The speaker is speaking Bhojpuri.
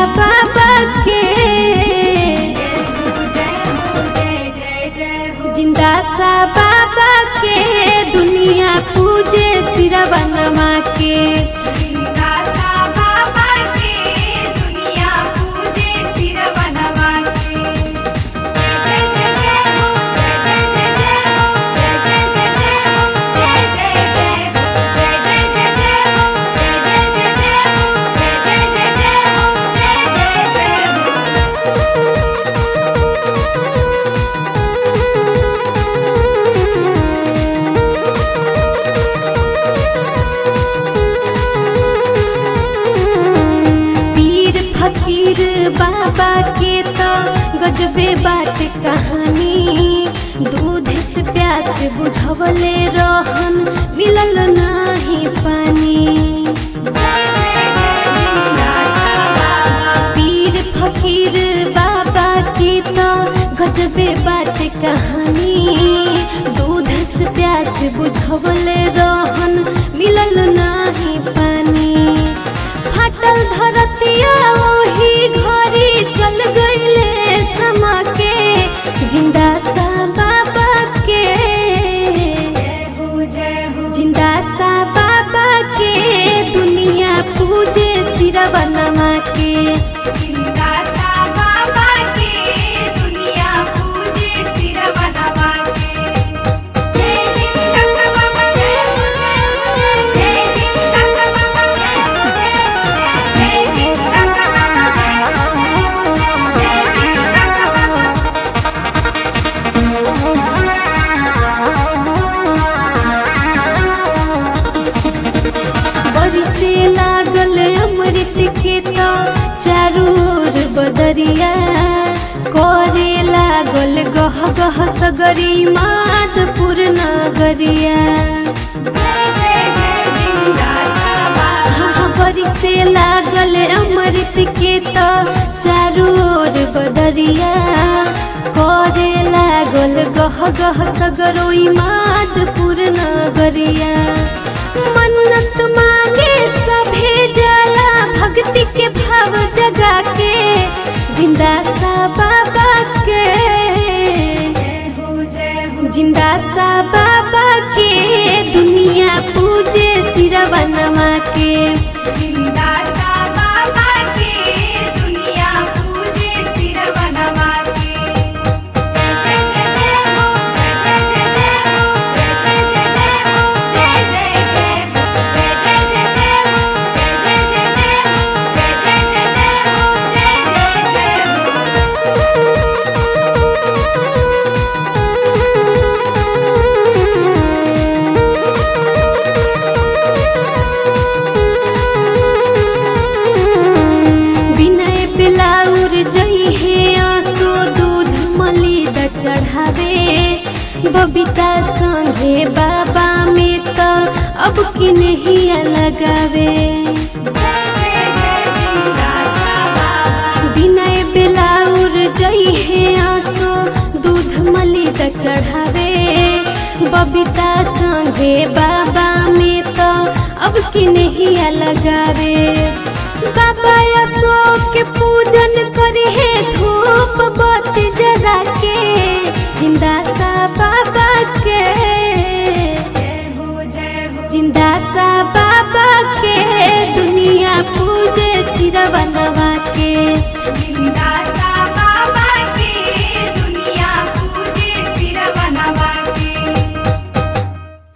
बाबा के जिंदा सा बाबा के दुनिया पूजे सिरवा नमा के पीर फकीर बाबा के तो गजबे बाट कहानी दूध से प्यास बुझवले रहन मिलल नाही पानी पीर फकीर बाबा के तो गजबे बाट कहानी दूध से प्यास बुझवले रहन मिलल नाही पानी फाटल धरतिया ओही घरी चल गईले समा के जिंदा सा बाबा के जिंदा सा बाबा के दुनिया पूजे सिरवा नमा के बरिसे लागल अमृत के तो चारू ओर बदरिया करे लागल गह गह सगरी माधपुर नगरिया हाँ, बरिसे लागल अमृत के तो चारू ओर बदरिया करे लागल गह गह सगरोई माधपुर नगरिया मन्नत मांगे सभे जाला भक्ति के भाव जगा के जिंदा सा बाबा के जिंदा सा बाबा के दुनिया पूजे सिरवा नमा के जिंदा सा बाबा के दुनिया पूजे सिरवा नवा के जय जय जय जय हो जय जय जय जय हो जय जय जय जय हो जय जय जय हो जय जय जय जय हो जय जय जय जय हो जय जय जय जय हो जय जय जय हो विनय बिलाउर जई हे आसो दूध मलिद चढ़ावे बबीता संगे बाबा में तो अब की नहीं लगावे जय जय जय जिंदा सा बाबा विनय बिलाउर जई हे आसो दूध मलिद चढ़ावे बबीता संगे बाबा में तो अब की नहीं लगावे बाबा अशोक के पूजन करे है धूप